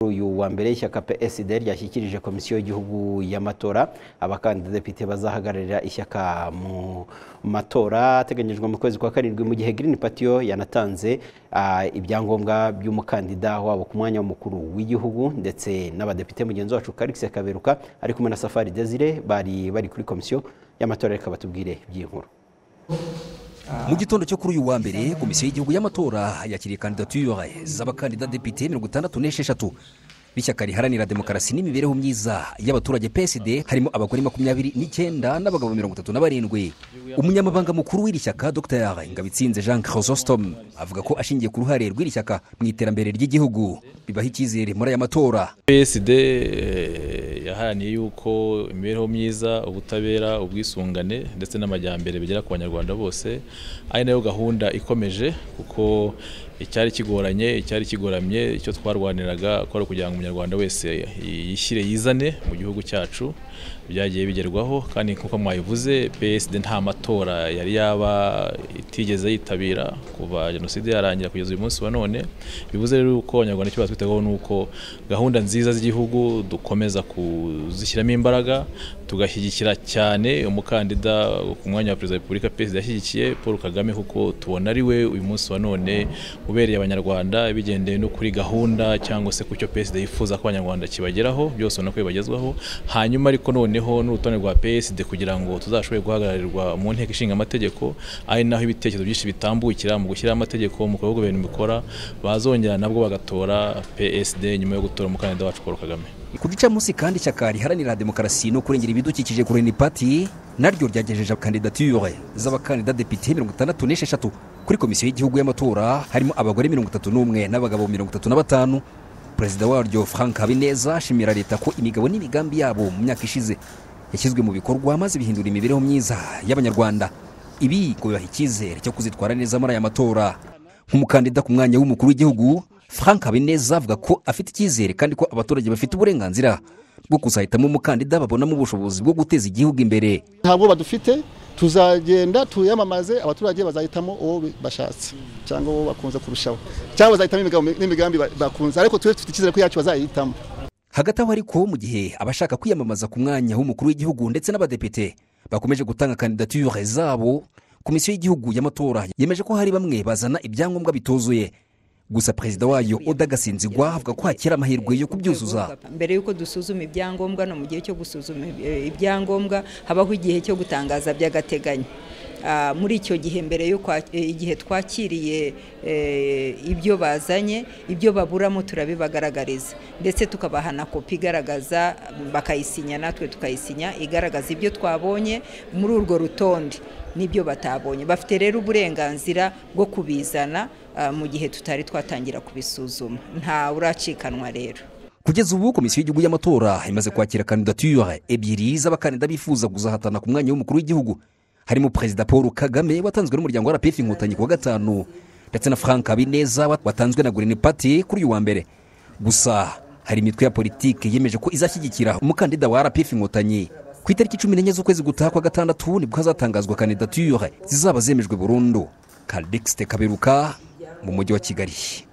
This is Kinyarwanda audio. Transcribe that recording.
uyu wa mbere ishyaka psd ryashyikirije komisiyo y'igihugu y'amatora abakandidadepite bazahagararira ishyaka mu matora ateganyijwe mu kwezi kwa karindwi mu gihe Green Party yo yanatanze ah, ibyangombwa by'umukandida wabo ku mwanya w'umukuru w'igihugu ndetse n'abadepite mugenzi wacu Karix Kaberuka ari kumwe na Safari Desire bari bari kuri komisiyo y'amatora reka batubwire by'inkuru mu gitondo cyo kuri uyu wa mbere komisiyo y'igihugu y'amatora yakiriye kandidatire z'abakandida depite mirongo itandatu n'esheshatu b'ishyaka riharanira demokarasi n'imibereho myiza y'abaturage psd harimo abagore makumyabiri n'icyenda n'abagabo mirongo itatu na barindwi umunyamabanga mukuru w'iri shyaka dr ngabitsinze jean chrysostom avuga ko ashingiye ku ruhare rw'iri shyaka mu iterambere ry'igihugu bibaha icyizere muri aya matora PSD eh, yaharaniye yuko imibereho myiza ubutabera ubwisungane ndetse n'amajyambere bigera ku banyarwanda bose ari nayo gahunda ikomeje kuko icyari kigoranye icyari kigoramye icyo twarwaniraga ko ari ukugira ngo umunyarwanda wese yishyire yizane mu gihugu cyacu byagiye bigerwaho kandi nk'uko mwabivuze PSD nta matora yari yaba itigeze yitabira kuva jenoside yarangira kugeza uyu munsi wa none bivuze rero ko abanyarwanda icyo batwiteho ni uko gahunda nziza z'igihugu dukomeza kuzishyiramo imbaraga tugashyigikira cyane umukandida ku mwanya wa perezida wa repubulika perezida yashyigikiye paul kagame kuko tubona ari we uyu munsi wa none ubereye abanyarwanda bigendeye no kuri gahunda cyangwa se ku cyo perezida yifuza ko abanyarwanda kibageraho byose ubona ko bibagezwaho hanyuma ariko noneho n'urutonde rwa PSD kugira ngo tuzashobore guhagararirwa mu nteko ishinga amategeko ari naho ibitekerezo byinshi bitambukira mu gushyiraho amategeko mu bikorwa ibintu bikora bazongera nabwo bagatora PSD nyuma yo gutora umukandida wacu Paul Kagame ku gica munsi kandi ishyaka riharanira demokarasi no kurengera ibidukikije ku reni pati naryo ryagejeje kandidatire z'abakandida depite mirongo itandatu n'esheshatu kuri komisiyo y'igihugu y'amatora harimo abagore mirongo itatu n'umwe n'abagabo mirongo itatu na batanu perezida waryo frank habineza ashimira leta ko imigabo n'imigambi yabo mu myaka ishize yashyizwe mu bikorwa maze bihindura imibereho myiza y'abanyarwanda ibi ngo bibaha icyizere cyo kuzitwara neza muri aya matora nk'umukandida ku mwanya w'umukuru w'igihugu frank habineza avuga ko afite icyizere kandi ko abaturage bafite uburenganzira bwo kuzahitamo umukandida babonamo ubushobozi bwo guteza igihugu imbere nta bwoba dufite tuzagenda tuyamamaze abaturage bazahitamo uwo bashatse cyangwa uwo bakunze kurushaho cyangwa bazahitamo imigabo- n'imigambi ba- bakunze ariko tube dufite icyizere ko yacu bazayihitamo hagati aho ariko mu gihe abashaka kwiyamamaza ku mwanya w'umukuru w'igihugu ndetse n'abadepite bakomeje gutanga kandidatire zabo komisiyo y'igihugu y'amatora yemeje ko hari bamwe bazana ibyangombwa bituzuye gusa perezida wayo oda gasinzigwa avuga ko hakiri amahirwe yo kubyuzuza mbere y'uko dusuzuma ibyangombwa no mu gihe cyo gusuzuma eh, ibyangombwa habaho igihe cyo gutangaza by'agateganyo Ah, muri icyo gihe mbere yo kwa- eh, igihe twakiriye eh, ibyo bazanye ibyo baburamo turabibagaragariza ndetse tukabaha na kopi igaragaza bakayisinya natwe tukayisinya igaragaza ibyo twabonye muri urwo rutonde n'ibyo batabonye bafite rero uburenganzira bwo kubizana ah, mu gihe tutari twatangira kubisuzuma nta uracikanwa rero kugeza ubu komisiyo y'igihugu y'amatora imaze kwakira kandidatire ebyiri z'abakandida bifuza kuzahatana ku mwanya w'umukuru w'igihugu harimo perezida paul kagame watanzwe n'umuryango wa rpf inkotanyi ku wa gatanu ndetse na frank habineza wat- watanzwe na green party kuri uyu wa mbere gusa hari imitwe ya politiki yemeje ko izashyigikira umukandida wa rpf inkotanyi ku itariki cumi n'enye z'ukwezi gutaha kwa gatandatu nibwo hazatangazwa kandidatire zizaba zemejwe burundu kadexite kaberuka mu mujyi wa kigali